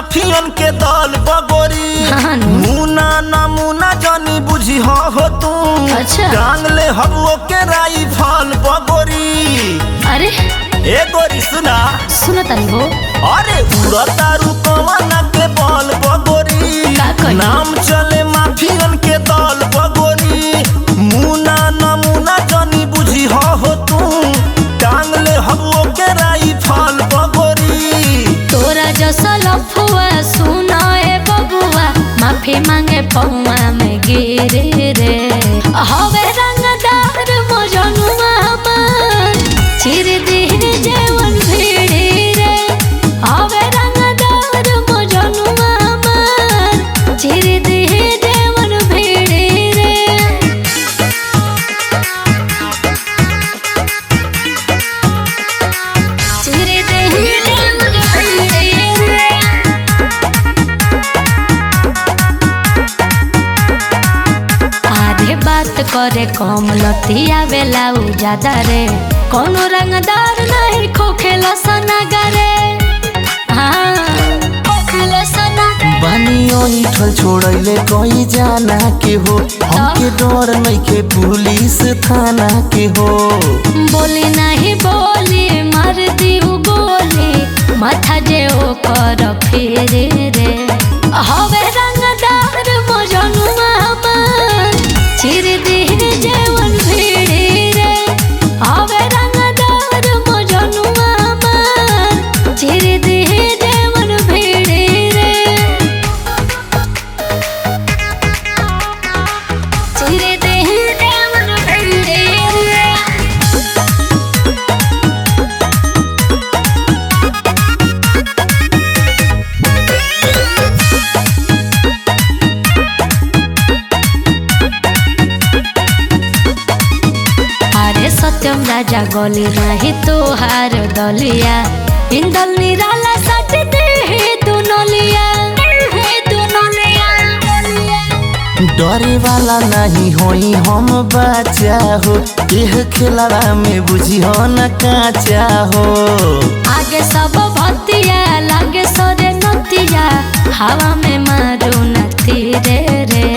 माफियन के दल बगोरी हाँ नु। मुना नमूना जानी बुझी हो हो तू अच्छा। टांग ले हबो के राई फल बगोरी अरे ए गोरी सुना सुनो तनी हो अरे उड़ता रुकवाना के बल बगोरी का कही? नाम चले माफियन के दल बगोरी मुना नमूना जानी बुझी हो हो तू टांग ले हबो के राई फल बगोरी तोरा जैसा लफुआ सुना ए बबुआ माफी मांगे पौआ में गिरे रे हवे रंगदार मजनुआ मन चिर दिह जेवन भिड़ी रे हवे रंगदार मजनुआ मन चिर दिह जेवन भिड़ी रे चिर दिह जेवन भिड़ी रे आधे बात करे कम लतिया बेला उ ज्यादा रे कोनो रंगदार नहीं खोखेला सनागरे हाँ खोखेला सनागरे बानियो इठल छोड़ैले कई जाना के हो हमके डर नइखे पुलिस थाना के हो बोली नहीं बोली मार दिहु गोली माथा जे ओ कर फेरे रे हवे रंगदार मजनुआ मन चिर दिह जेवन भिड़ी रे हवे रंगदार मजनुआ मन चिर दिह जेवन भिड़ी रे चिर दिह जेवन भिड़ी रे अरे सत्यम राजा गली नहीं तोहार दलिया इंदल निराला सट दे हे दुनलिया हे दुनलिया डरे वाला नहीं होई हम बच्चा हो एह खेलवा में बुझी हो न काचा हो आगे सब भतिया लागे सरे नतिया हवा में मारू नती रे रे